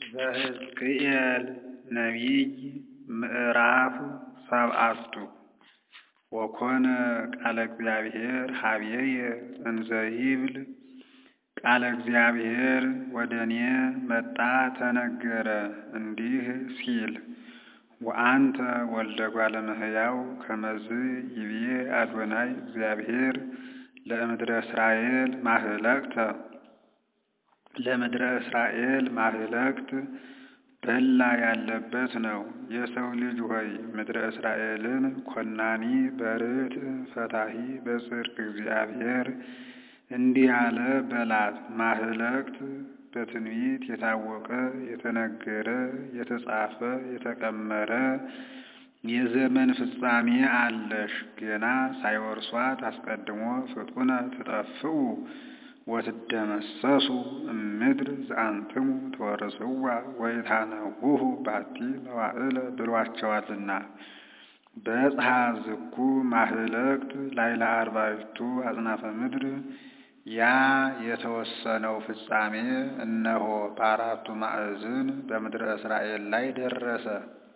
ዘሕዝቅኤል ነቢይ ምዕራፍ ሰብዓቱ ወኮነ ቃለ እግዚአብሔር ኀበየ እንዘ ይብል ቃለ እግዚአብሔር ወደ እኔ መጣ ተነገረ እንዲህ ሲል ወአንተ ወልደ እጓለ እመሕያው ከመዝ ይብዬ አዶናይ እግዚአብሔር ለምድረ እስራኤል ማህለቅተ ለምድረ እስራኤል ማህለቅት በላ ያለበት ነው። የሰው ልጅ ሆይ ምድረ እስራኤልን ኮናኒ በርትዕ ፈታሒ በጽድቅ እግዚአብሔር እንዲህ አለ በላት። ማህለቅት በትንቢት የታወቀ የተነገረ የተጻፈ የተቀመረ የዘመን ፍጻሜ አለሽ። ገና ሳይወርሷት አስቀድሞ ፍጡነ ትጠፍኡ ወትደመሰሱ እምድር ዘአንትሙ ትወርስዋ ወኢታነውሁ ባቲ መዋዕለ ብሏቸዋልና። በጽሐ ዝኩ ማህለቅት ላይለ አርባዕቱ አጽናፈ ምድር ያ የተወሰነው ፍጻሜ እነሆ በአራቱ ማዕዝን በምድረ እስራኤል ላይ ደረሰ።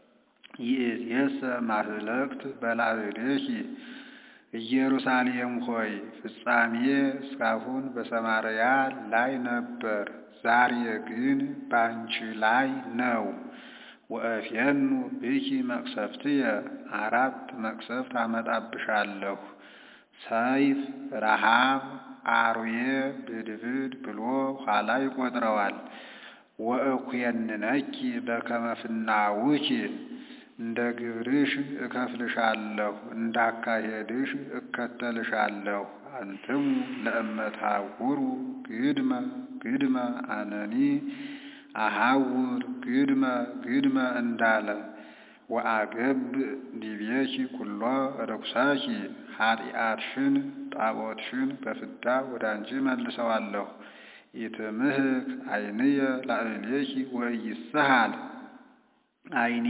ይእዜሰ ማህለቅት በላዕሌኪ ኢየሩሳሌም ሆይ ፍጻሜ እስካሁን በሰማርያ ላይ ነበር፣ ዛሬ ግን ባንቺ ላይ ነው። ወእፌኑ ብኪ መቅሰፍትየ አራት መቅሰፍት አመጣብሻለሁ፣ ሰይፍ፣ ረሃብ፣ አርዌ፣ ብድብድ ብሎ ኋላ ይቆጥረዋል። ወእኩየንነኪ በከመ ፍናውኪ እንደ ግብርሽ እከፍልሻለሁ፣ እንዳካሄድሽ እከተልሻለሁ። አንትሙ ለእመትሐውሩ ግድመ ግድመ አነኒ አሐውር ግድመ ግድመ እንዳለ ወአገብእ ዲቤኪ ኩሎ ርኩሰኪ ኃጢአትሽን ጣዖትሽን በፍዳ ወደ አንቺ መልሰዋለሁ። ኢትምህክ ዓይንየ ላዕሌኪ ወኢይስሃል ዓይኔ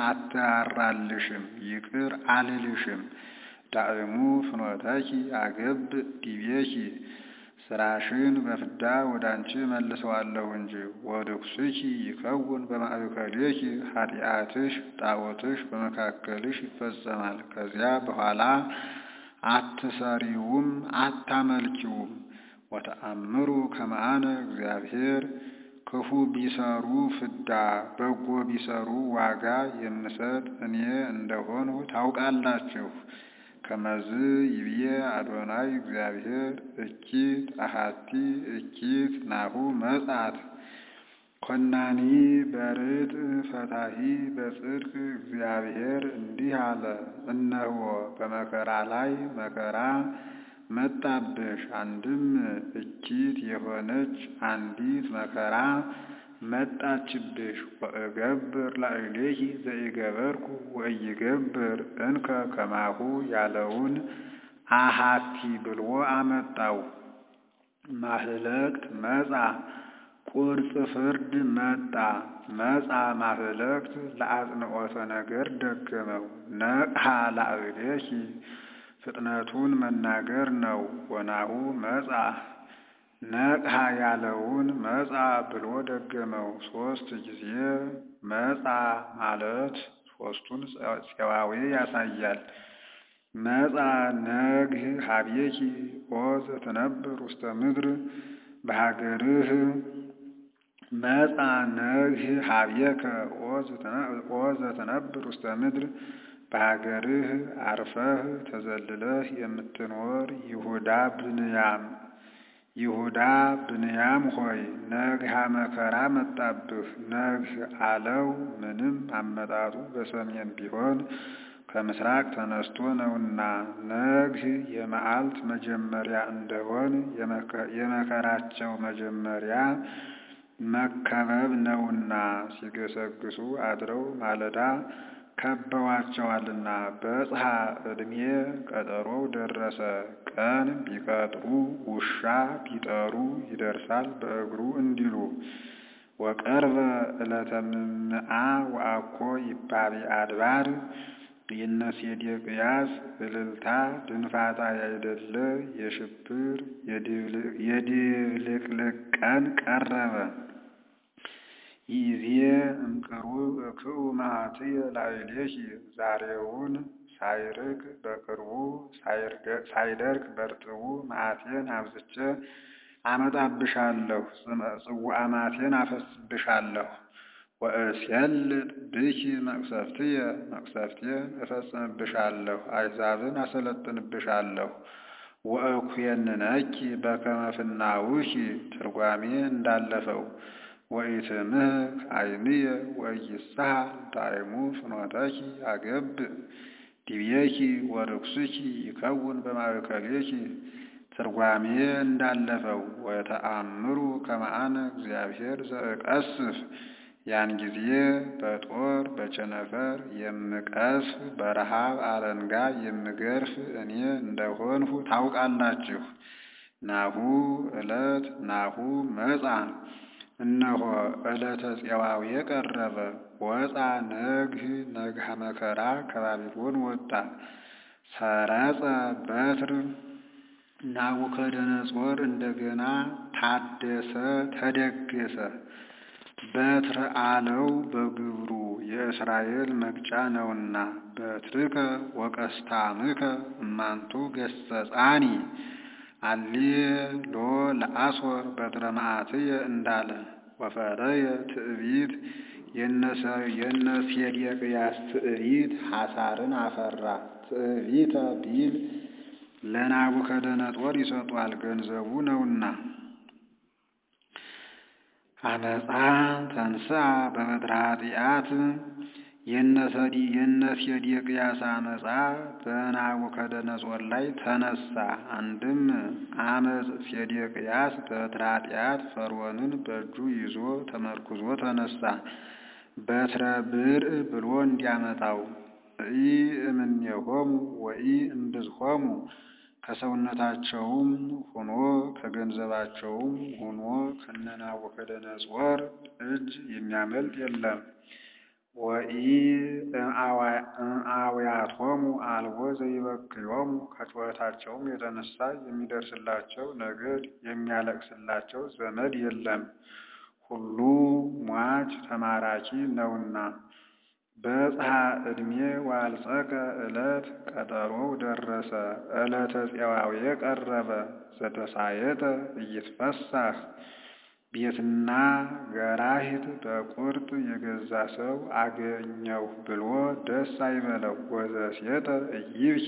አትራራልሽም ይቅር አልልሽም። ዳዕሙ ፍኖተኪ አገብእ ዲቤኪ ስራሽን በፍዳ ወደ አንቺ መልሰዋለሁ እንጂ። ወርኩስኪ ይከውን በማእከሌኪ ኃጢአትሽ ጣዖትሽ በመካከልሽ ይፈጸማል። ከዚያ በኋላ አትሰሪውም አታመልኪውም። ወተአምሩ ከመ አነ እግዚአብሔር ክፉ ቢሰሩ ፍዳ በጎ ቢሰሩ ዋጋ የምሰጥ እኔ እንደሆንሁ ታውቃላችሁ። ከመዝ ይብዬ አዶናይ እግዚአብሔር እኪት አሃቲ እኪት ናሁ መጻት ኮናኒ በርትዕ ፈታሒ በጽድቅ እግዚአብሔር እንዲህ አለ። እነሆ በመከራ ላይ መከራ መጣብሽ። አንድም እኪት የሆነች አንዲት መከራ መጣችብሽ። ወእገብር ላዕሌኪ ዘኢገበርኩ ወኢይገብር እንከ ከማሁ ያለውን አሃቲ ብሎ አመጣው። ማህለቅት መጻ ቁርጽ ፍርድ መጣ። መጻ ማህለቅት ለአጽንዖተ ነገር ደገመው። ነቅሐ ላዕሌኪ ፍጥነቱን መናገር ነው። ወናሁ መጻ ነቅሐ ያለውን መጻ ብሎ ደገመው። ሶስት ጊዜ መጻ ማለት ሶስቱን ፄዋዌ ያሳያል። መጻ ነግህ ሀቤኪ ኦ ዘትነብር ውስተ ምድር በሀገርህ መጻ ነግህ ሀቤከ ኦ ዘትነብር ውስተ ምድር በሀገርህ አርፈህ ተዘልለህ የምትኖር ይሁዳ ብንያም ይሁዳ ብንያም ሆይ ነግሃ መከራ መጣብህ። ነግህ አለው ምንም አመጣጡ በሰሜን ቢሆን ከምስራቅ ተነስቶ ነውና፣ ነግህ የመዓልት መጀመሪያ እንደሆን የመከራቸው መጀመሪያ መከበብ ነውና ሲገሰግሱ አድረው ማለዳ ከበዋቸዋልና። በጽሐ ዕድሜ ቀጠሮው ደረሰ። ቀን ቢቀጥሩ ውሻ ቢጠሩ ይደርሳል በእግሩ እንዲሉ። ወቀርበ ዕለተ ምምዓ ወአኮ ይባቤ አድባር የነሴዴቅያስ እልልታ ድንፋታ ያይደለ የሽብር የድብልቅልቅ ቀን ቀረበ። ይዜ እምቅሩብ እክኡ መዓትየ ላዕሌኪ ዛሬውን ሳይርቅ በቅርቡ ሳይደርቅ በርጥቡ መዓቴን አብዝቼ አመጣብሻለሁ፣ ጽዋዐ መዓቴን አፈስስብሻለሁ። ወእሴልጥ ብኪ መቅሰፍትየ መቅሰፍቴን እፈጽምብሻለሁ፣ አሕዛብን አሰለጥንብሻለሁ። ወእኩየንነኪ በከመ ፍናውኪ ትርጓሜ እንዳለፈው ወኢትምህክ ዓይንየ ወኢይስሐ ዳይሙ ፍኖተኪ ያገብእ ዲቤኪ ወርኩስኪ ይከውን በማእከሌኪ ትርጓሜ እንዳለፈው ወተአምሩ ከመ አነ እግዚአብሔር ዘእቀስፍ ያን ጊዜ በጦር በቸነፈር የምቀስፍ በረሃብ አለንጋ የምገርፍ እኔ እንደሆንሁ ታውቃላችሁ። ናሁ ዕለት ናሁ መጻ እነሆ ዕለተ ፄዋዌ ቀረበ። ወፃ ነግህ ነግሃ መከራ ከባቢሎን ወጣ። ሰረጸ በትር ናቡከደነጾር እንደገና ታደሰ ተደገሰ። በትር አለው በግብሩ የእስራኤል መግጫ ነውና። በትርከ ወቀስታምከ እማንቱ ገሰጻኒ አሌሎ ለአሶር በትረ መዓትየ እንዳለ ወፈረየ ትዕቢት የነሴዴቅያስ ትዕቢት ሐሳርን አፈራ። ትዕቢተ ቢል ለናቡከደነጦር ይሰጧል ገንዘቡ ነውና። አመፃ ተንሥአ በበትረ ኃጢአት የነሴዴቅያስ አመፃ በናቡከደነጾር ላይ ተነሳ። አንድም አመፅ ሴዴቅያስ በበትረ ኃጢአት ፈርዖንን በእጁ ይዞ ተመርኩዞ ተነሳ። በትረ ብርዕ ብሎ እንዲያመጣው ኢ እምኔሆሙ ወኢ እምብዝሆሙ ከሰውነታቸውም ሆኖ ከገንዘባቸውም ሆኖ ከነናቡከደነጾር እጅ የሚያመልጥ የለም። ወኢ እምአውያቶሙ አልቦ ዘይበክዮሙ ከጩኸታቸውም የተነሳ የሚደርስላቸው ነገድ የሚያለቅስላቸው ዘመድ የለም። ሁሉ ሟች ተማራኪ ነውና። በጽሐ ዕድሜ ዋልጸቀ ዕለት ቀጠሮው ደረሰ። ዕለተ ፄዋዌ ቀረበ። ዘተሳየጠ ኢይትፈሳህ ቤትና ገራሂት በቁርጥ የገዛ ሰው አገኘሁ ብሎ ደስ አይበለው። ወዘሴጠ ኢይብኪ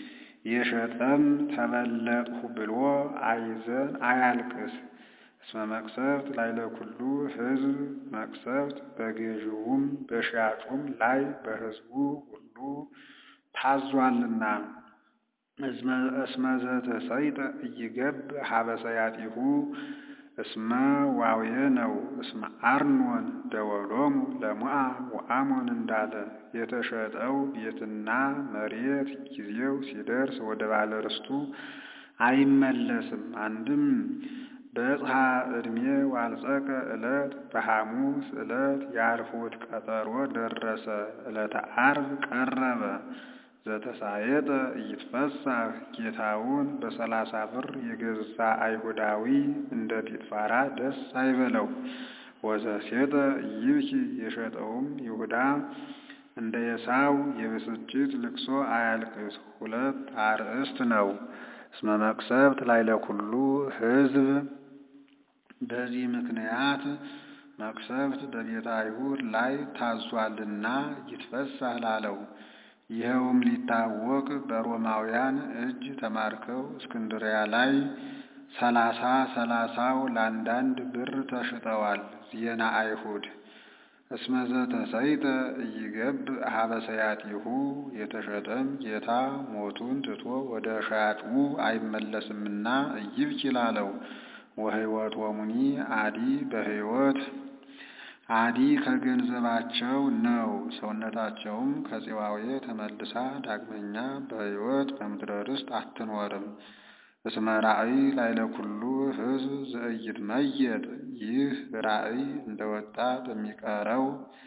የሸጠም ተበለጥሁ ብሎ አይዘን አያልቅስ። እስመ መቅሰፍት ላዕለ ኩሉ ሕዝብ መቅሰፍት በገዢውም በሻጩም ላይ በሕዝቡ ሁሉ ታዟልና። እስመ ዘተሰይጠ ኢይገብእ ሀበ ሰያጢሁ እስመ ዋዌ ነው። እስመ አርኖን ደወሎሙ ለሞዓብ ወአሞን እንዳለ የተሸጠው ቤትና መሬት ጊዜው ሲደርስ ወደ ባለርስቱ አይመለስም። አንድም በጽሐ ዕድሜ ዋልጸቀ ዕለት በሐሙስ ዕለት የአርፎት ቀጠሮ ደረሰ። ዕለተ ዓርብ ቀረበ። ዘተሳየጠ ኢይትፈሳህ ጌታውን በሰላሳ ብር የገዛ አይሁዳዊ እንደ ጲጥፋራ ደስ አይበለው። ወዘሴጠ ኢይብኪ የሸጠውም ይሁዳ እንደ ኤሳው የብስጭት ልቅሶ አያልቅስ። ሁለት አርእስት ነው። እስመ መቅሰፍት ላዕለ ኩሉ ሕዝብ በዚህ ምክንያት መቅሰፍት በቤተ አይሁድ ላይ ታዟልና ይትፈሳህ ላለው። ይኸውም ሊታወቅ በሮማውያን እጅ ተማርከው እስክንድሪያ ላይ ሰላሳ ሰላሳው ለአንዳንድ ብር ተሽጠዋል። ዜና አይሁድ እስመ ዘተሰይጠ ኢይገብእ ሀበ ሰያጢሁ የተሸጠም ጌታ ሞቱን ትቶ ወደ ሻጩ አይመለስምና ኢይብኪ ላለው። ወሕይወቶሙኒ አዲ በሕይወት አዲ ከገንዘባቸው ነው። ሰውነታቸውም ከፄዋዌ ተመልሳ ዳግመኛ በሕይወት በምድረ ርስት አትኖርም። እስመ ራእይ ላዕለ ኩሉ ሕዝብ ዘኢይትመየጥ ይህ ራእይ እንደወጣ በሚቀረው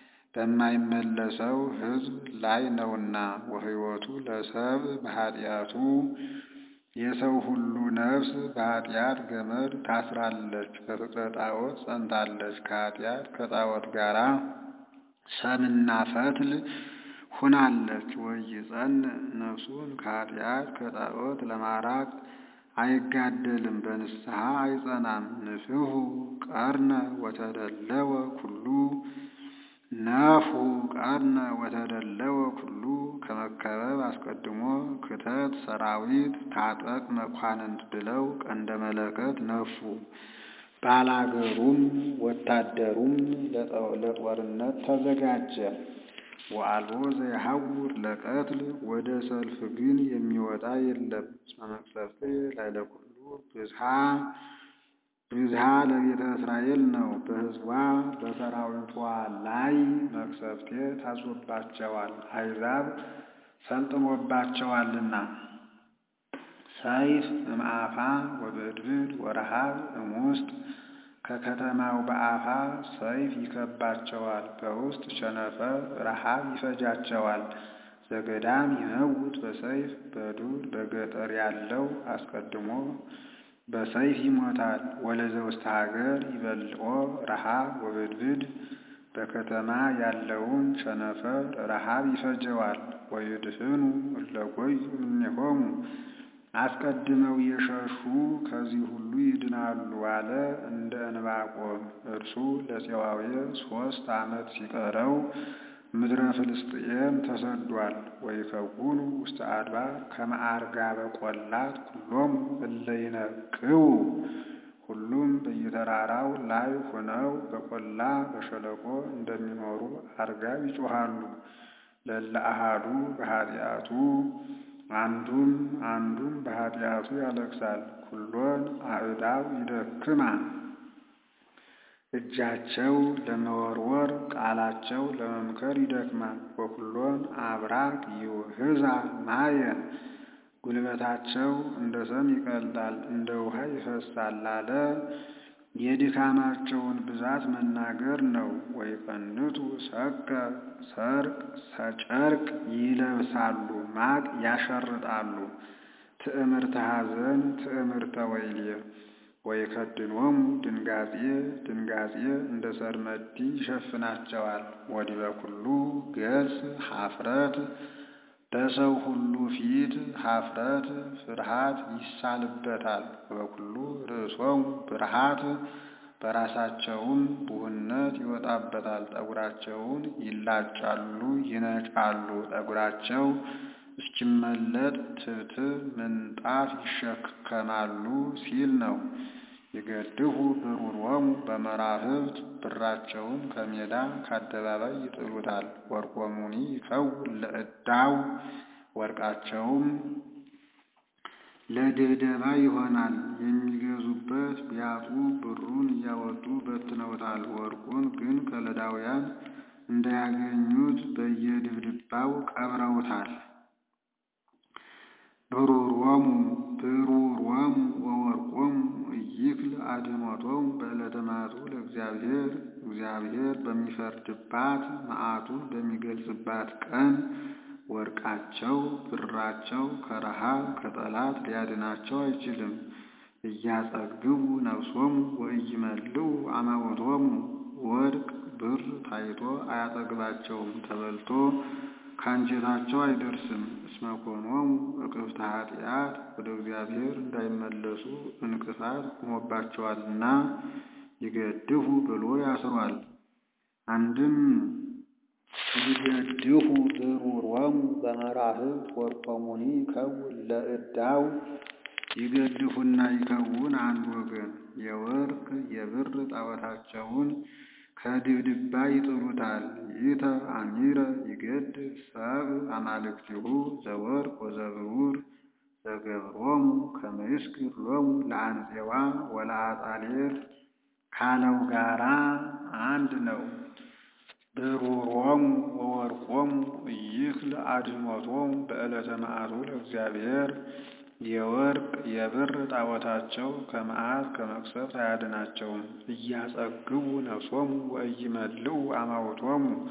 በማይመለሰው ሕዝብ ላይ ነውና። ወሕይወቱ ለሰብእ በኃጢአቱ የሰው ሁሉ ነፍስ በኃጢአት ገመድ ታስራለች፣ በፍቅረ ጣዖት ጸንታለች። ከኃጢአት ከጣዖት ጋራ ሰምና ፈትል ሁናለች። ወይጸን ነፍሱን ከኃጢአት ከጣዖት ለማራቅ አይጋደልም፣ በንስሐ አይጸናም። ንፍሑ ቀርነ ወተደለወ ኩሉ ነፍሑ ቀርነ ወተደለወ ኩሉ ከመከበብ አስቀድሞ ክተት ሰራዊት ታጠቅ መኳንንት ብለው ቀንደ መለከት ነፉ። ባላገሩም ወታደሩም ለጦርነት ተዘጋጀ። ወአልቦ ዘየሐውር ለቀትል ወደ ሰልፍ ግን የሚወጣ የለም። እስመ መቅሰፍቴ ላዕለ ኩሉ ብዝሃ ብዝሃ ለቤተ እስራኤል ነው። በሕዝቧ በሰራዊቷ ላይ መቅሰፍቴ ታዞባቸዋል፣ አሕዛብ ሰልጥኖባቸዋልና። ሰይፍ እምአፋ ወብድብድ ወረሃብ እምውስጥ ከከተማው በአፋ ሰይፍ ይከባቸዋል፣ በውስጥ ቸነፈር ረሃብ ይፈጃቸዋል። ዘገዳም ይመውት በሰይፍ በዱር በገጠር ያለው አስቀድሞ በሰይፍ ይሞታል። ወለዘውስተ ሀገር ይበልዖ ረሃብ ወብድብድ በከተማ ያለውን ቸነፈር ረሃብ ይፈጀዋል። ወይድህኑ እለ ጐዩ እምኔሆሙ አስቀድመው የሸሹ ከዚህ ሁሉ ይድናሉ አለ እንደ ዕንባቆም። እርሱ ለፄዋዌ ሦስት ዓመት ሲቀረው ምድረ ፍልስጥኤም ተሰዷል። ወይከውኑ ውስተ አድባር ከመ አርጋበ ቈላት ኩሎሙ እለ ይነቅቡ ሁሉም በየተራራው ላይ ሆነው በቈላ በሸለቆ እንደሚኖሩ አርጋብ ይጮኻሉ። ለእለ አሐዱ በኃጢአቱ አንዱም አንዱም በኃጢአቱ ያለቅሳል። ኩሎን አእዳው ይደክማ እጃቸው ለመወርወር ቃላቸው ለመምከር ይደክማል። ወኩሎን አብራክ ይውህዛ ማየ ጉልበታቸው እንደ ሰም ይቀልጣል፣ እንደ ውሃ ይፈሳል አለ። የድካማቸውን ብዛት መናገር ነው። ወይቀንቱ ሰቀ ሰርቅ ሰጨርቅ ይለብሳሉ፣ ማቅ ያሸርጣሉ። ትዕምርተ ሐዘን ትዕምርተ ወይልየ ወይከድኖሙ ድንጋጼ ድንጋጼ እንደ ሰርመዲ ይሸፍናቸዋል። ወዲበ ኩሉ ገጽ ኀፍረት በሰው ሁሉ ፊት ኀፍረት ፍርሃት ይሳልበታል። ወበኩሉ ርእሶሙ ብርሃት በራሳቸውም ቡህነት ይወጣበታል። ጠጉራቸውን ይላጫሉ ይነጫሉ። ጠጉራቸው እስኪመለጥ ትብትብ ምንጣፍ ይሸከማሉ ሲል ነው። ይገድፉ ብሩሮሙ በመራህብት ብራቸውን ከሜዳ ከአደባባይ ይጥሉታል። ወርቆሙኒ ይከውን ለዕዳው ወርቃቸውም ለድብደባ ይሆናል። የሚገዙበት ቢያጡ ብሩን እያወጡ በትነውታል። ወርቁን ግን ከለዳውያን እንዳያገኙት በየድብድባው ቀብረውታል። ብሩሮሙ ብሩሮሙ ወወርቆሙ ኢይክል አድኅኖቶሙ በዕለተ መዓቱ ለእግዚአብሔር እግዚአብሔር በሚፈርድባት መዓቱን በሚገልጽባት ቀን ወርቃቸው ብራቸው ከረሃብ ከጠላት ሊያድናቸው አይችልም። እያጸግቡ ነፍሶሙ ወኢይመልኡ አማውቶሙ ወርቅ ብር ታይቶ አያጠግባቸውም፣ ተበልቶ ከአንጀታቸው አይደርስም። እስመ ኮኖሙ እቅፍተ ኃጢአት ወደ እግዚአብሔር እንዳይመለሱ እንቅፋት ሆኖባቸዋልና ይገድፉ ብሎ ያስሯል። አንድም ይገድፉ ብሩሮሙ በመራህብት ወርቆሙኒ ይከውን ለዕዳው ይገድፉና ይከውን አንድ ወገን የወርቅ የብር ጣዖታቸውን ከድብድባ ይጥሉታል። ይእተ አሚረ ይገድፍ ሰብእ አማልክቲሁ ዘወርቅ ወዘብሩር ዘገብሮሙ ከመ ይስግድ ሎሙ ለአንፄዋ ወለአጣሌር ካለው ጋራ አንድ ነው። ብሩሮሙ ወወርቆሙ ኢይክል አድኅኖቶሙ በዕለተ መዓቱ ለእግዚአብሔር የወርቅ የብር ጣዖታቸው ከመዓት ከመቅሰፍት አያድናቸውም። እያጸግቡ ነፍሶሙ ወኢይመልኡ አማውቶሙ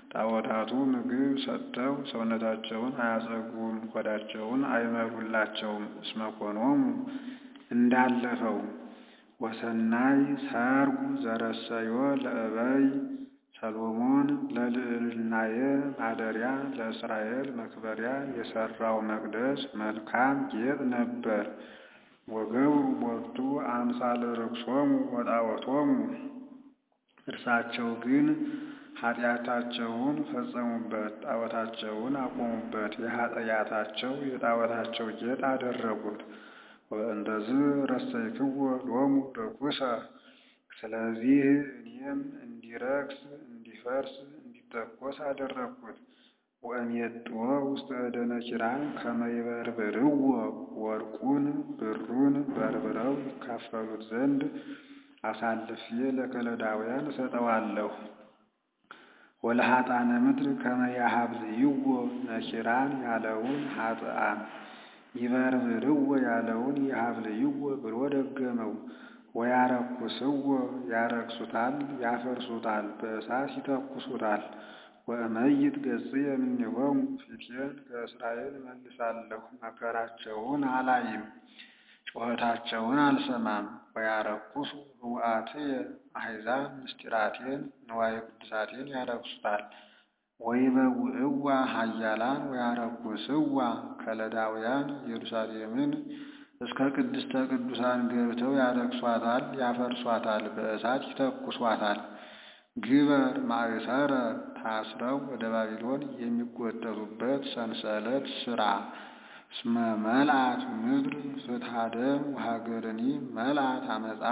ጣዖታቱ ምግብ ሰጥተው ሰውነታቸውን አያጸግቡም፣ ሆዳቸውን አይመሉላቸውም። እስመ ኮኖሙ እንዳለፈው ወሰናይ ሰርጉ ዘረሰዮ ለእበይ ሰሎሞን ለልዕልናየ ማደሪያ ለእስራኤል መክበሪያ የሠራው መቅደስ መልካም ጌጥ ነበር። ወገብሩ ቦቱ አምሳለ ርክሶሙ ወጣዖቶሙ እርሳቸው ግን ኃጢአታቸውን ፈጸሙበት፣ ጣዖታቸውን አቆሙበት፣ የኃጢአታቸው የጣዖታቸው ጌጥ አደረጉት። ወእንደዝህ ረሰይክዎ ሎሙ ርኩሰ ስለዚህ እኔም እንዲረክስ እንዲፈርስ እንዲተኮስ አደረግኩት። ወእሜጥዎ ውስተ እደ ነኪራን ከመ ይበርብርዎ ወርቁን ብሩን በርብረው ይካፈሉት ዘንድ አሳልፌ ለከለዳውያን እሰጠዋለሁ። ወለኃጥአነ ምድር ከመ ያሀብዝይዎ ነኪራን ያለውን ኃጥአን ይበርብርዎ ያለውን ይሀብልይዎ ብሎ ደገመው። ወያረኩስዎ ያረክሱታል፣ ያፈርሱታል፣ በእሳት ይተኩሱታል። ወእመይት ገጽየ እምኔሆሙ ፊቴን ከእስራኤል እመልሳለሁ፣ መከራቸውን አላይም፣ ጩኸታቸውን አልሰማም። ወያረኩሱ ህውአትየ አሕዛብ ምስጢራቴን ንዋየ ቅድሳቴን ያረክሱታል። ወይበውዕዋ ኃያላን ወያረኩስዋ ከለዳውያን ኢየሩሳሌምን እስከ ቅድስተ ቅዱሳን ገብተው ያረክሷታል፣ ያፈርሷታል፣ በእሳት ይተኩሷታል። ግበር ማእሰረ ታስረው ወደ ባቢሎን የሚጎተቱበት ሰንሰለት ሥራ። እስመ መልአት ምድር ፍትሐ ደም ወሀገርኒ መልአት አመፃ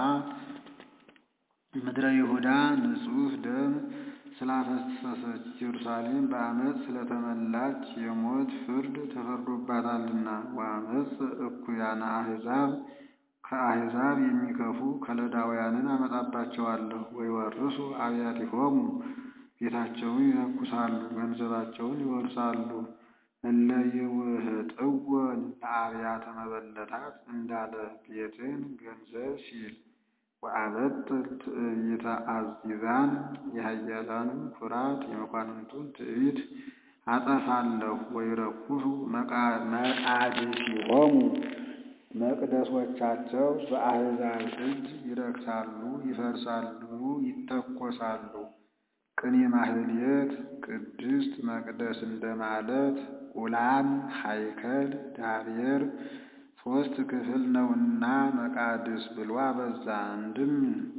ምድረ ይሁዳ ንጹሕ ደም ስላፈሰሰች ኢየሩሳሌም በዓመፅ ስለተመላች የሞት ፍርድ ተፈርዶባታልና። ወአመፅ እኩያነ አሕዛብ ከአሕዛብ የሚከፉ ከለዳውያንን አመጣባቸዋለሁ። ወይወርሱ አብያቲሆሙ ቤታቸውን ይተኩሳሉ፣ ገንዘባቸውን ይወርሳሉ። እለ ይውህጥወን ለአብያተ መበለታት እንዳለ ቤትን ገንዘብ ሲል ወአበጥል ትዕቢተ አዚዛን የኃያላኑን ኩራት የመኳንንቱን ትዕቢት አጠፋለሁ። ወይረኩሱ መቃድሲሆሙ መቅደሶቻቸው በአሕዛብ እጅ ይረክሳሉ፣ ይፈርሳሉ፣ ይተኮሳሉ። ቅኔ ማህሌት ቅድስት መቅደስ እንደማለት ኡላም ሀይከል ዳቤር ሦስት ክፍል ነውና መቃድስ ብሎ አበዛ። አንድም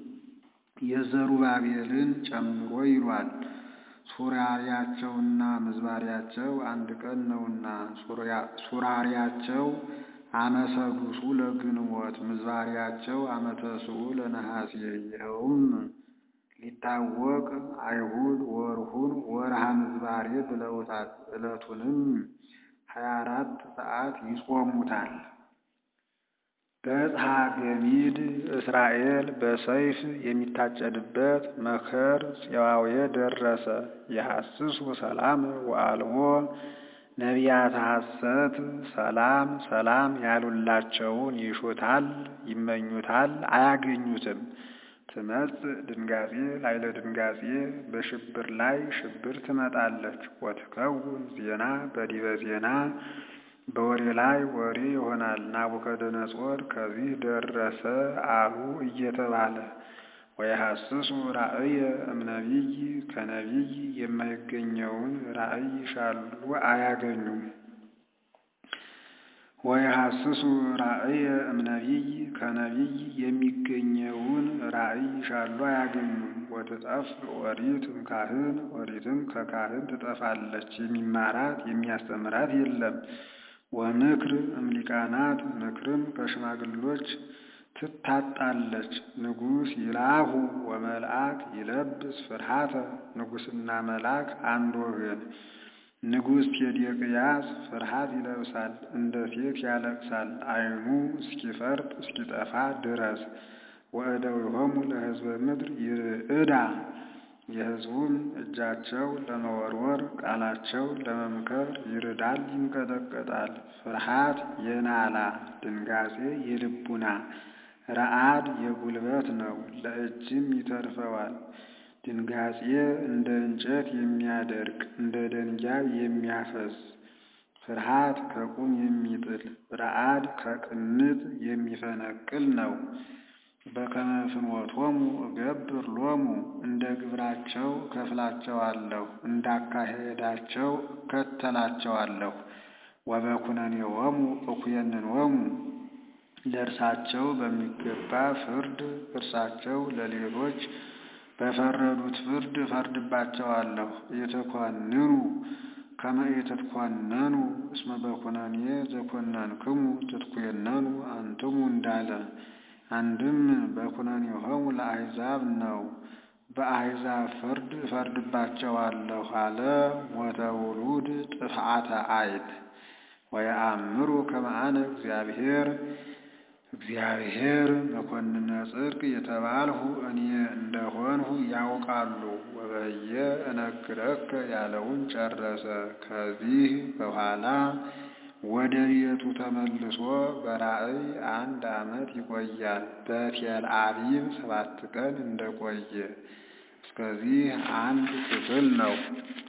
የዘሩባቤልን ጨምሮ ይሏል። ሱራሪያቸውና ምዝባሪያቸው አንድ ቀን ነውና ሱራሪያቸው አመሰዱሱ ለግንቦት ምዝባሪያቸው አመተስኡ ለነሐሴ። ይኸውም ሊታወቅ አይሁድ ወርሁን ወርሃ ምዝባሬ ብለውታል። ዕለቱንም ሀያ አራት ሰዓት ይጾሙታል። በጽሐ ገሚድ እስራኤል በሰይፍ የሚታጨድበት መከር ጽዋዌ ደረሰ። የሐስሱ ሰላም ወአልቦ ነቢያተ ሐሰት ሰላም ሰላም ያሉላቸውን ይሹታል፣ ይመኙታል፣ አያገኙትም። ትመጽእ ድንጋጼ ላይለ ድንጋጼ በሽብር ላይ ሽብር ትመጣለች። ወትከውን ዜና በዲበ ዜና በወሬ ላይ ወሬ ይሆናል። ናቡከደነጾር ከዚህ ደረሰ አሉ እየተባለ ወየሐስሱ ራእየ እምነቢይ ከነቢይ የማይገኘውን ራእይ ይሻሉ አያገኙም። ወየሐስሱ ራእየ እምነቢይ ከነቢይ የሚገኘውን ራእይ ይሻሉ አያገኙም። ወትጠፍ ኦሪት እምካህን ኦሪትም ከካህን ትጠፋለች፣ የሚማራት የሚያስተምራት የለም። ወምክር እምሊቃናት ምክርም ከሽማግሎች ትታጣለች። ንጉሥ ይላሁ ወመልአክ ይለብስ ፍርሃተ ንጉሥና መልአክ አንድ ወገን። ንጉሥ ቴዴቅያስ ፍርሃት ይለብሳል፣ እንደ ሴት ያለቅሳል፣ ዓይኑ እስኪፈርጥ እስኪጠፋ ድረስ። ወእደዊሆሙ ለሕዝበ ምድር ይርዕዳ የሕዝቡም እጃቸው ለመወርወር ቃላቸው ለመምከር ይርዳል፣ ይንቀጠቀጣል። ፍርሃት የናላ ድንጋጼ የልቡና ረአድ የጉልበት ነው፣ ለእጅም ይተርፈዋል። ድንጋጼ እንደ እንጨት የሚያደርቅ እንደ ደንጊያ የሚያፈስ ፍርሃት ከቁም የሚጥል ረዓድ ከቅንጥ የሚፈነቅል ነው። በከመ ፍኖቶሙ እገብር ሎሙ እንደ ግብራቸው እከፍላቸዋለሁ፣ እንዳካሄዳቸው እከተላቸዋለሁ። ወበኩነኔሆሙ እኩየንኖሙ ለእርሳቸው በሚገባ ፍርድ እርሳቸው ለሌሎች በፈረዱት ፍርድ እፈርድባቸዋለሁ። ኢትኰንኑ ከመ ኢትትኰነኑ እስመ በኵነኔ ዘኰነንክሙ ትትኰነኑ አንትሙ እንዳለ አንድም በኵነኔሆሙ ለአሕዛብ ነው። በአሕዛብ ፍርድ እፈርድባቸዋለሁ አለ። ሞተ ውሉድ ጥፍዓተ አይት ወየአምሩ ከመ አነ እግዚአብሔር እግዚአብሔር መኰንነ ጽድቅ የተባልሁ እኔ እንደሆንሁ ያውቃሉ። ወበየ እነግረከ ያለውን ጨረሰ። ከዚህ በኋላ ወደ ቤቱ ተመልሶ በራእይ አንድ ዓመት ይቆያል። በቴልአቢብ ሰባት ቀን እንደቆየ እስከዚህ አንድ ክፍል ነው።